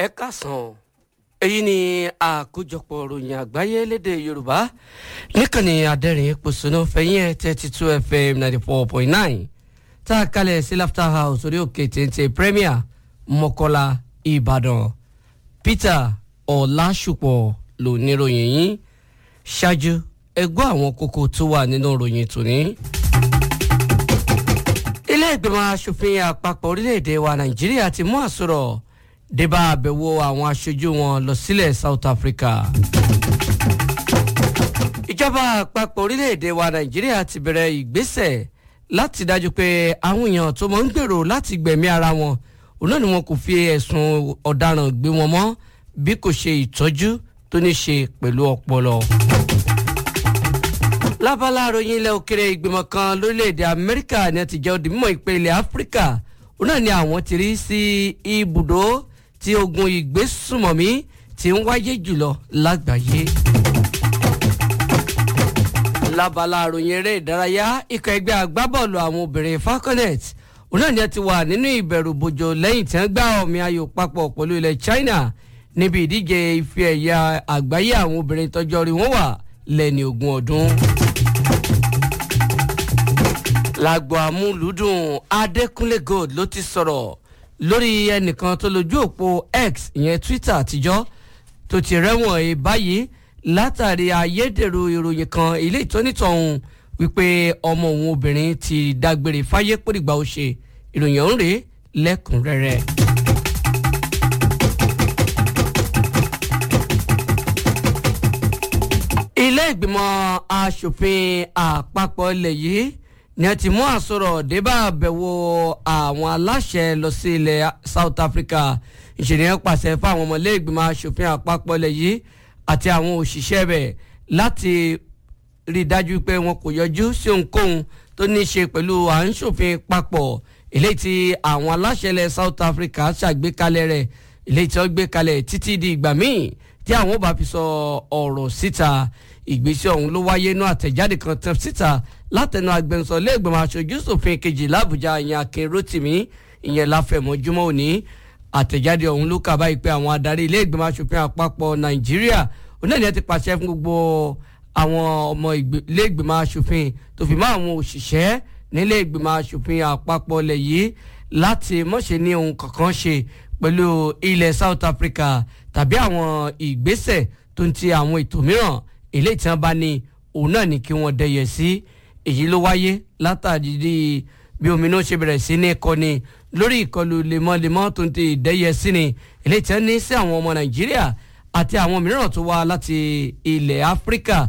ẹ kásán èyí ni àkójọpọ̀ ròyìn àgbáyé lédè yorùbá níkànnì adẹ́rìn pòṣónú fẹ̀yìn ẹ̀ thirty two fm ninety four point nine tá a kalẹ̀ sí laughter house orí òkè téńté premier mọ́kọ́lá ìbàdàn peter ọ̀làṣùpọ̀ ló níròyìn yín ṣáájú ẹgbọ́ àwọn kókó tó wà nínú ròyìn tòní ilé ìgbìmọ̀ asòfin àpapọ̀ orílẹ̀-èdè wa nàìjíríà ti mú àsọ̀rọ̀ débà àbẹ̀wò àwọn aṣojú wọn lọ sílẹ̀ south africa. ìjọba àpapọ̀ orílẹ̀-èdè wa nàìjíríà ti bẹ̀rẹ̀ ìgbésẹ̀ láti dájú pé àwọn èèyàn tó mọ̀ ń gbèrò láti gbẹ̀mí ara wọn òun náà ni wọn kò fi ẹ̀sùn ọ̀daràn gbé wọn mọ́ bí kò ṣe ìtọ́jú tó ní ṣe pẹ̀lú ọpọlọ lábala àròyìn ilẹ̀ òkèrè ìgbìmọ̀ kan lórílẹ̀‐èdè amẹ́ríkà ní ti jẹ́ òdìmọ̀ ìpè ilẹ̀ áfíríkà òun náà ni àwọn ti rí sí ibùdó tí ogun ìgbésùmọ̀mí ti ń wáyé jùlọ lágbàáyé. lábala àròyìn eré ìdárayá ikọ̀ ẹgbẹ́ agbábọ́ọ̀lù àwọn obìnrin falconet òun náà ni a ti wà nínú ìbẹ̀rù bòjò lẹ́yìn tí wọ́n gbá ọ̀mì ayò papọ̀ pẹ̀lú ilẹ̀ china níbi ìdíje ife ẹ̀yà àgbáyé àwọn obìnrin tọjọ́ rí wọ́n wà lẹ́ni ogún ọdún lágbo amúlùdùn adékúnlé gold ló ti sọ̀rọ̀ lórí ẹnìkan tó lójú òpó x ìyẹn twitter àtijọ́ tó ti rẹ́wọ̀n ẹ̀ báyìí látàrí ayédèrú ìròyìn kan ilé ìtọ́nítọ̀hún wípé ọmọ òun obìnrin ti dágbére fáyé pòdìgbà ó ṣe ìròyìn ọ̀hún rèé lẹ́kùnrẹ́rẹ́. ilé ìgbìmọ̀ asòfin àpapọ̀ ilẹ̀ yìí ni a ti mú àsọ̀rọ̀ débà àbẹ̀wò àwọn aláṣẹ lọ sí ilẹ̀ south africa ìṣèlérè pàṣẹ fún àwọn ọmọlé ìgbìmọ̀ asòfin àpapọ̀ ilẹ̀ yìí àti àwọn òṣìṣẹ́ rẹ̀ láti rí i dájú pé wọn kò yọjú sí ohunkóhun tó ní í ṣe pẹ̀lú à ń ṣòfin papọ̀ eléyìí tí àwọn aláṣẹ ilẹ̀ south africa ṣàgbékalẹ̀ rẹ̀ eléyìí tí wọ́n gbé kalẹ̀ títí di ìgbà míì tí àwọn ò bá fi sọ ọ̀rọ̀ síta ìgbésẹ̀ ọ̀hún ló wáyé inú àtẹ̀jáde kan tẹ̀ síta látẹnu agbẹnusọ lẹ́gbẹ̀mọ aṣojú ṣòfin kejì làbújá ìyẹn akin rotimi ìyẹn láfẹ̀mọ́júmọ́ òní àtẹ̀jáde ọ̀hún ló kà báyìí pé àwọn adarí ilé ìgbìmọ̀ aṣòfin àpapọ̀ nàìjíríà onílẹ̀ ti pàṣẹ fún gbogbo àwọn ọmọ ilé ìgbìmọ̀ aṣòfin tó fi mọ́ àwọn òṣìṣẹ́ nílé ìgbìmọ̀ aṣòfin àpapọ̀ ilẹ̀ yìí láti mọ̀ṣẹ́ ní ohun kankan ṣe pẹ̀lú ilẹ̀ south africa tàbí àwọn ìgbésẹ̀ tó ń ti àwọn ètò mìíràn eléyìí tí wọ́n bá ní òun náà ní kí wọ́n dẹyẹ sí èyí ló wáyé látàrí bí omi náà ṣe bẹ̀rẹ̀ sí ní kọ́ni lórí ìkọlù lemọ́lemọ́ tó ń ti dẹyẹ sí ni eléyìí tí wọ́n ní sí àwọn ọmọ nàìjíríà àti àwọn mìíràn tó wá láti ilẹ̀ áfíríkà